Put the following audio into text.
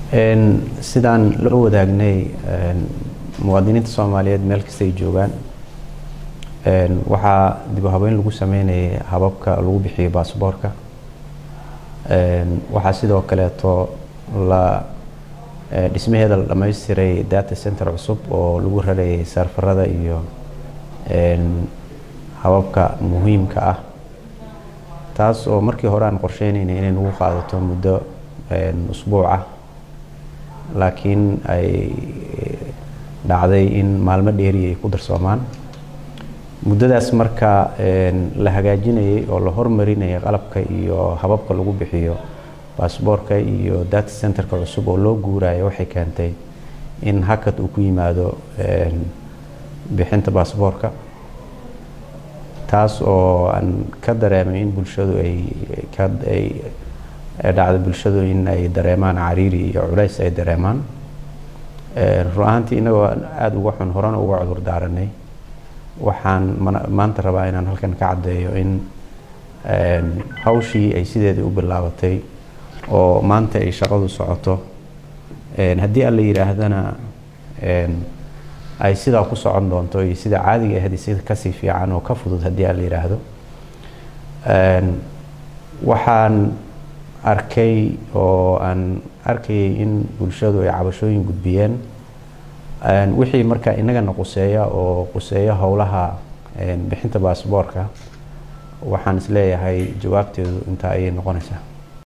sidaan la wadaagnay muwaadiniinta soomaaliyeed meel kasta ay joogaan waxaa dib u habeyn lagu sameynayay hababka lagu bixiyo baasboorka waxaa sidoo kaleeto la dhismaheeda la dhammaystiray data center cusub oo lagu rarayay sarfarada iyo hababka muhiimka ah taas oo markii hore aan qorsheynayna inay nagu qaadato muddo usbuuc ah laakiin ay dhacday in maalmo dheeri ay ku darsoomaan muddadaas marka la hagaajinayay oo la hormarinayay qalabka iyo hababka lagu bixiyo baasboorka iyo data centerka cusub oo loo guurayo waxay keentay in hakad uu ku yimaado bixinta baasboorka taas oo aan ka dareemay in bulshadu ay dhacdo bulshadu in ay dareemaan cariiri iyo culays ay dareemaan run ahaantii inagoo aada uga xun horena uga cudur daaranay waxaan maanta rabaa inaan halkan ka caddeeyo in hawshii ay sideedii u bilaabatay oo maanta ay shaqadu socoto haddii alla yidhaahdana ay sidaa ku socon doonto iyo sida caadiga ahdi sida kasii fiican oo ka fudud haddii alla yidhaahdo waxaan arkay oo aan arkayay in bulshadu ay cabashooyin gudbiyeen wixii marka inagana quseeya oo quseeya howlaha bixinta baasboorka waxaan isleeyahay jawaabteedu intaa ayay noqonaysaa